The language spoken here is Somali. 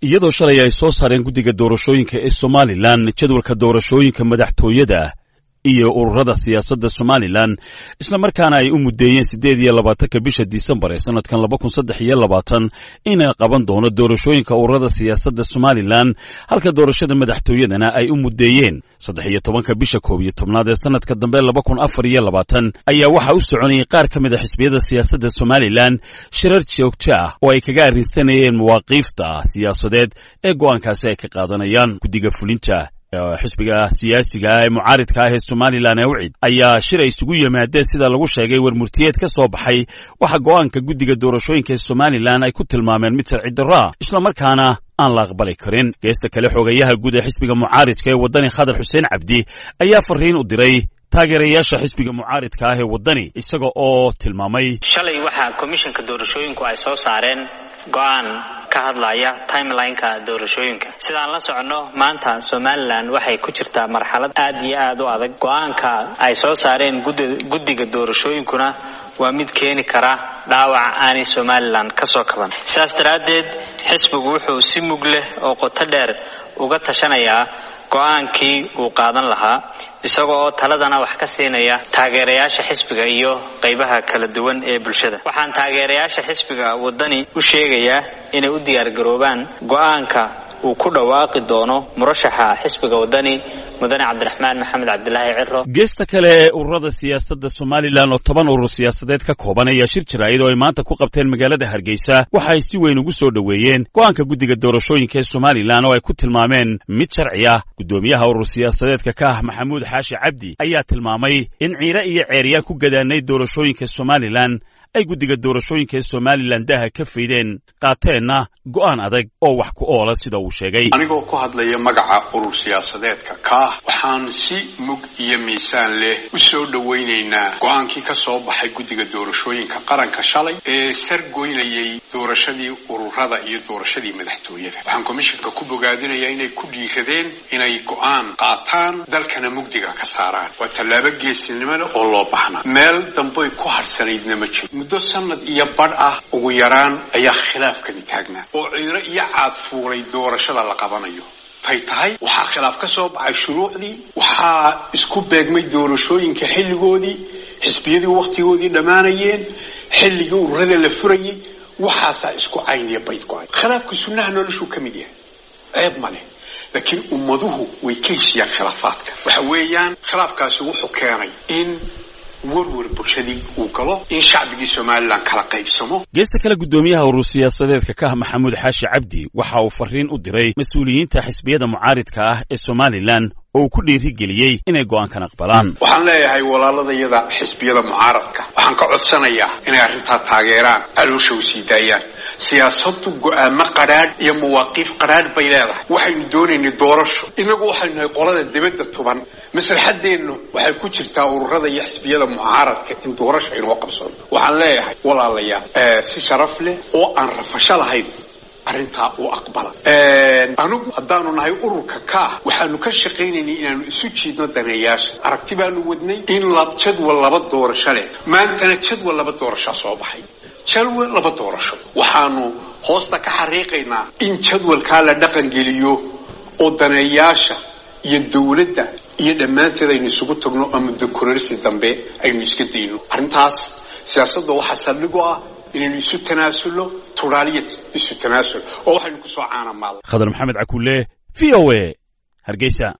iyadoo shalay ay soo saareen guddiga doorashooyinka ee somalilan jadwalka doorashooyinka madaxtooyada iyo ururada siyaasadda somalilan isla markaana ay u muddeeyeen siddeed iyo labaatanka bisha disembar ee sannadkan laba kun saddex iyo labaatan inay qaban doono doorashooyinka ururada siyaasadda somalilan halka doorashada madaxtooyadana ay u muddeeyeen saddex iyo tobanka bisha koob iyo tobnaad ee sannadka dambe laba kun afar iyo labaatan ayaa waxaa u soconayay qaar ka mid a xisbiyada siyaasadda somalilan shirar joogto ah oo ay kaga arrinsanayeen mawaaqiifta siyaasadeed ee go'aankaasi ay ka qaadanayaan guddiga fulinta xisbiga siyaasiga ee mucaaridka ah ee somalilan ee wicid ayaa shir ay isugu yimaadeen sida lagu sheegay warmurtiyeed ka soo baxay waxa go'aanka guddiga doorashooyinka ee somalilan ay ku tilmaameen mid sharci darro ah islamarkaana aan la aqbali karin geesta kale xoogayaha guud ee xisbiga mucaaridka ee waddani khadar xuseen cabdi ayaa fariin u diray taageerayaasha xisbiga mucaaridka ah ee waddani isaga oo tilmaamay shalay waxaa komishanka doorashooyinku ay soo saareen go'aan ka hadlaya timelineka doorashooyinka sidaan la soconno maanta somalilan waxay ku jirtaa marxalad aad iyo aad u adag go'aanka ay soo saareen guddiga doorashooyinkuna waa mid keeni kara dhaawac aanay somalilan ka soo kaban sidaas daraaddeed xisbigu wuxuu si mug leh oo qoto dheer uga tashanayaa go'aankii uu qaadan lahaa isaga oo taladana wax ka siinaya taageerayaasha xisbiga iyo qaybaha kala duwan ee bulshada waxaan taageerayaasha xisbiga waddani u sheegayaa inay u diyaargaroobaan go'aanka uu ku dhawaaqi doono murashaxa xisbiga waddani mudane cabdiraxmaan maxamed cabdilaahi ciro geesta kale ee ururada siyaasadda somalilan oo toban urur siyaasadeed ka kooban ayaa shir jiraayad oo ay maanta ku qabteen magaalada hargeysa waxa ay si weyn ugu soo dhoweeyeen go'aanka guddiga doorashooyinka ee somalilan oo ay ku tilmaameen mid sharci ah guddoomiyaha urur siyaasadeedka ka ah maxamuud xaashi cabdi ayaa tilmaamay in ciire iyo ceeriyaan ku gadaanay doorashooyinka somalilan ay guddiga doorashooyinka ee somalilan daha ka faydeen qaateenna go'aan adag oo wax ku oola sida uu sheegay anigoo ku hadlaya magaca urur siyaasadeedka kaah waxaan si mug iyo miisaan leh u soo dhowaynaynaa go'aankii ka soo baxay guddiga doorashooyinka qaranka shalay ee sargoynayay doorashadii ururada iyo doorashadii madaxtooyada waxaan komishanka ku bogaadinayaa inay ku dhiiradeen inay go'aan qaataan dalkana mugdiga ka saaraan waa tallaabo geesinimo leh oo loo baxnaa meel dambay ku harsanaydna ma jiro muddo sanad iyo badh ah ugu yaraan ayaa khilaafkani taagnaa oo ciiro iyo caad fuulay doorashada la qabanayo tay tahay waxaa khilaaf ka soo baxay shuruucdii waxaa isku beegmay doorashooyinka xilligoodii xisbiyadii wakhtigoodii dhammaanayeen xilligii ururada la furayay waxaasaa isku cayniya bayd go-ay khilaafka sunnaha noloshuu ka mid yahay ceeb ma leh laakiin ummaduhu way ka heshiyaan khilaafaadka waxa weeyaan khilaafkaasi wuxuu keenay in warwar bulshadii uu galo in shacbigii somalilan kala qaybsamo geesta kale guddoomiyaha urur siyaasadeedka ka ah maxamuud xaashi cabdi waxa uu fariin u diray mas-uuliyiinta xisbiyada mucaaridka ah ee somalilan oo uu ku dhiirigeliyey inay go'aankan aqbalaan waxaan leeyahay walaaladayada xisbiyada mucaaradka waxaan ka codsanayaa inay arrintaa taageeraan caloosha u sii daayaan siyaasaddu go'aamo qadhaadh iyo mawaaqiif qadhaadh bay leedahay waxaynu doonaynay doorasho inagu waxaynu nahay qolada dibadda tuban maslaxadeennu waxay ku jirtaa ururada iyo xisbiyada mucaaradka in doorasho aynoo qabsano waxaan leeyahay walaalayaal si sharaf leh oo aan rafasho lahayn arrintaa u aqbala anigu haddaanu nahay ururka kaah waxaanu ka shaqaynaynay inaanu isu jiidno daneeyaasha aragti baanu wadnay in jadwal laba doorasho leh maantana jadwal laba doorashaa soo baxay jadwal laba doorasho waxaanu hoosta ka xariiqaynaa in jadwalkaa la dhaqangeliyo oo daneeyaasha iyo dawladda iyo dhammaanteed aynu isugu tagno oo muddo kororsi dambe aynu iska dayno arrintaas siyaasadda waxaa saldhig u ah inaynu isu tanaasulno turaaliya isu tanaasul oo waxaynu ku soo caanamaalnay khadar maxamed cakulle v o a hargeysa